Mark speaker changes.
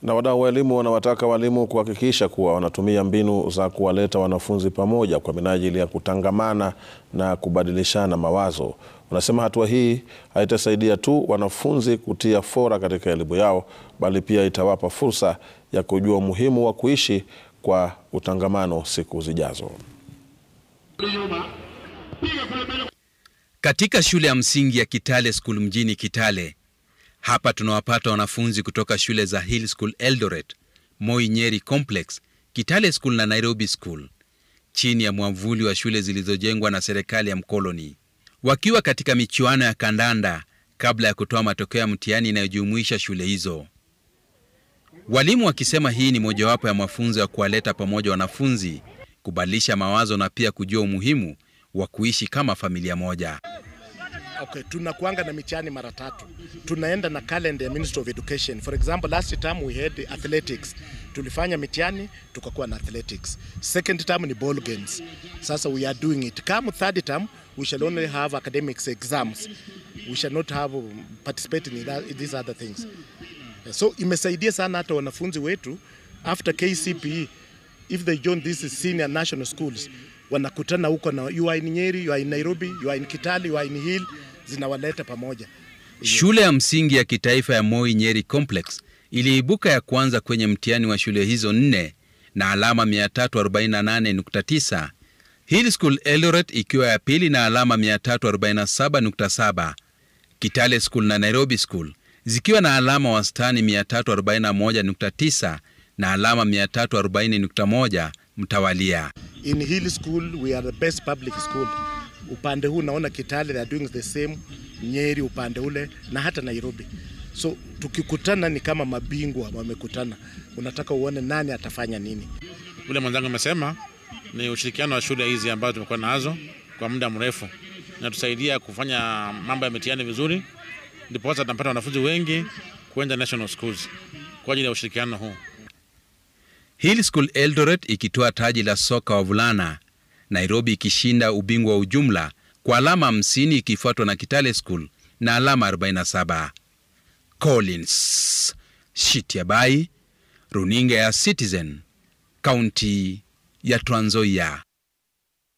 Speaker 1: Na wadau wa elimu wanawataka walimu kuhakikisha kuwa wanatumia mbinu za kuwaleta wanafunzi pamoja kwa minajili ya kutangamana na kubadilishana mawazo. Wanasema hatua hii haitasaidia tu wanafunzi kutia fora katika elimu yao, bali pia itawapa fursa ya kujua umuhimu wa kuishi kwa utangamano siku zijazo.
Speaker 2: Katika shule ya msingi ya Kitale School mjini Kitale, hapa tunawapata wanafunzi kutoka shule za Hill School Eldoret, Moi Nyeri Complex, Kitale School na Nairobi School, chini ya mwavuli wa shule zilizojengwa na serikali ya mkoloni, wakiwa katika michuano ya kandanda kabla ya kutoa matokeo ya mtihani inayojumuisha shule hizo. Walimu wakisema hii ni mojawapo ya mafunzo ya kuwaleta pamoja wanafunzi, kubadilisha mawazo na pia kujua umuhimu wa kuishi kama familia moja.
Speaker 3: Okay, tunakuanga na mitihani mara tatu. Tunaenda na calendar ya Ministry of Education. For example, last term we had athletics. Tulifanya mitihani tukakuwa na athletics. Second term ni ball games. Sasa we are doing it. Come third term we shall only have academics exams. We shall not have participating in, that, in these other things. So imesaidia sana hata wanafunzi wetu after KCPE if they join these senior national schools wanakutana huko na you are in Nyeri, you are in Nairobi, you are in Kitale, you are in Hill, zinawaleta pamoja.
Speaker 2: Shule ya msingi ya kitaifa ya Moi Nyeri Complex iliibuka ya kwanza kwenye mtihani wa shule hizo nne na alama 348.9, Hill School Eldoret ikiwa ya pili na alama 347.7, Kitale School na Nairobi School zikiwa na alama wastani 341.9 na alama 340.1 mtawalia.
Speaker 3: In Hill School we are the best public school. Upande huu naona Kitale they are doing the same, Nyeri upande ule na hata Nairobi. So tukikutana ni kama mabingwa wamekutana, unataka uone nani atafanya nini.
Speaker 4: Vile mwenzangu amesema ni ushirikiano wa shule hizi ambazo tumekuwa nazo kwa muda mrefu, inatusaidia kufanya mambo ya mitihani vizuri, ndipo sasa tunapata wanafunzi wengi kuenda national schools kwa ajili ya ushirikiano huu.
Speaker 2: Hill School Eldoret ikitoa taji la soka wavulana, Nairobi ikishinda ubingwa wa ujumla kwa alama 50 ikifuatwa na Kitale School na alama 47. Collins Shitiabai, runinga ya Citizen, kaunti ya Trans Nzoia.